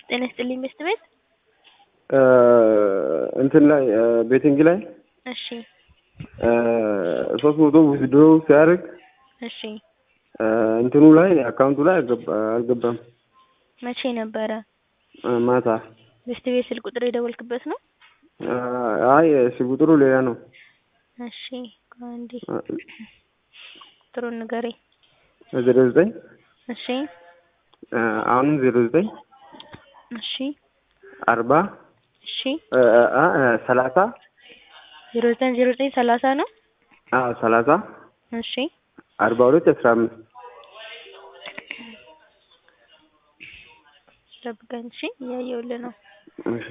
ጤና ይስጥልኝ ሚስት ቤት እንትን ላይ ቤቲንግ ላይ እሺ ሶስት መቶ ዊዝድሮ ሲያደርግ እሺ እንትኑ ላይ አካውንቱ ላይ አልገባ- አልገባም። መቼ ነበረ ማታ ሚስት ቤት ስልክ ቁጥር የደወልክበት ነው አይ እሺ ቁጥሩ ሌላ ነው። እሺ አንዴ ቁጥሩን ንገረኝ ዜሮ ዘጠኝ እሺ አሁንም ዜሮ ዘጠኝ እሺ አርባ እሺ ሰላሳ ዜሮ ዘጠኝ ዜሮ ዘጠኝ ሰላሳ ነው ሰላሳ እሺ አርባ ሁለት አስራ አምስት ጠብቀኝ እሺ እያየሁልህ ነው እሺ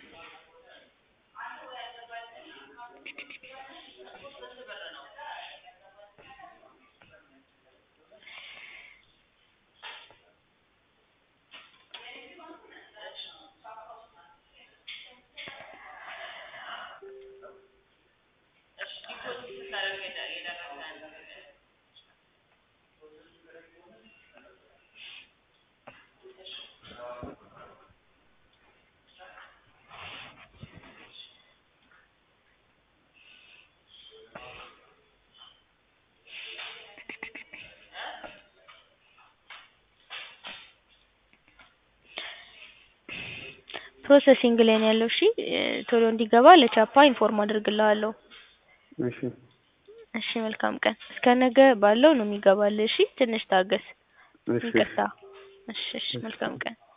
ፕሮሰሲንግ ላይ ነው ያለው። እሺ ቶሎ እንዲገባ ለቻፓ ኢንፎርም አድርግልሃለሁ። እሺ እሺ መልካም ቀን። እስከ ነገ ባለው ነው የሚገባልህ። እሺ ትንሽ ታገስ። እሺ ይቅርታ። እሺ እሺ መልካም ቀን።